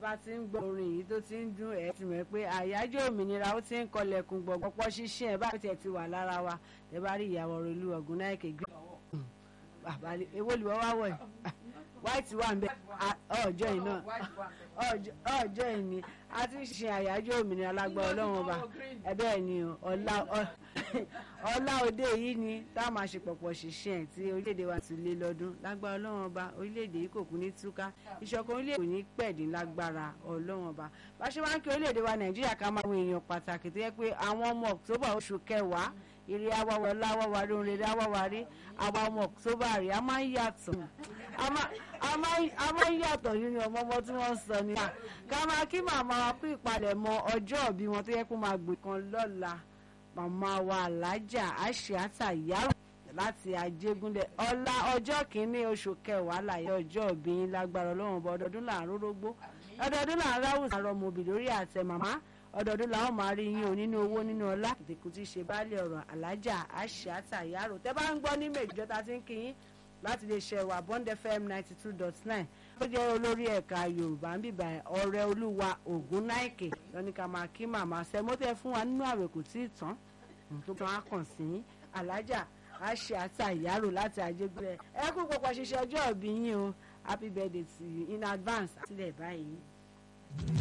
bá ti ń gbọ́ orin yìí tó ti ń dún ẹ̀ ti mọ̀ pé àyájọ́ òmìnira ó ti ń kọlẹ̀kùn gbọ̀gbọ́pọ̀ ṣíṣe ẹ̀ bá tiẹ̀ ti wà lára wa ẹ bá rí ìyàwó olú ọ̀gùn náà èké gbé àbálẹ̀ èwo lè wọ́n wá wọ̀ ẹ̀ white wà ń bẹ ọjọ́ yìí náà ọjọ́ yìí ni a ti ń ṣe àyájọ́ òmìnira lágbára ọlọ́run ọba ẹ̀bẹ́ ẹ̀ ni ọlá òde yìí ni tá a máa ṣe pọ̀pọ̀ ṣiṣẹ́ ẹ̀ tí orílẹ̀-èdè wa ti lé lọ́dún lágbára ọlọ́run ọba orílẹ̀-èdè yìí kò kú ní túká ìṣọ̀kan orílẹ̀-èdè kò ní pẹ̀dín lágbára ọlọ́run ọba bá ṣe máa ń kí orílẹ̀-èdè wa nàìjíríà ká máa wo èèyàn pàtàkì tó yẹ pé àwọn ọmọ october oṣù kẹwàá eré awáwọ láwáwárí ohun rere awáwárí àwa ọmọ october rẹ̀ a máa ń yàtọ̀ a máa ń yàtọ̀ nínú ọmọ ọmọ tí wọ́n ń sọ ní. ká máa kí màmá wa kú ìpalẹ̀mọ́ ọjọ́ òbí wọn tó yẹ kó máa gbé kan lọ́la màmá wa alájà àṣìátà yàrá láti àjẹgúnlẹ̀ ọ̀la ọjọ́ kìíní oṣù kẹwàá láyé ọjọ́ òbí yín lágbára ọlọ́run ọba ọdọọdún là ń rórógbó ọdọọdún là ń ráwùsàn àrọmọbì lórí àtẹ màmá ọdọọdún làwọn máa rí yín o nínú owó nínú ọlá kìtìkù tí ṣe baálé ọ̀rọ̀ alájà àṣìátà yàrá tẹ́ bá ń gbọ́ ní méjìjọ́ ta ti ń kí yín láti lè ṣe wà bond fm ninety two dot nine ó jẹ́ olórí ẹ̀ka yorùbá ń bìbà ọ̀rẹ́ olúwa ògún náìkè lọ́nìkà máa kí màmá sẹ́mọ́tẹ́ fún wa nínú àwẹ̀ kò tí ì tán tó máa kàn sí alájà àṣìátà yàrá láti àjẹgbẹ́ ẹ kú pọ̀pọ̀ ṣiṣẹ́ ọjọ́ ìbí yín o happy birthday to you in advance àtìlẹ̀ báyìí.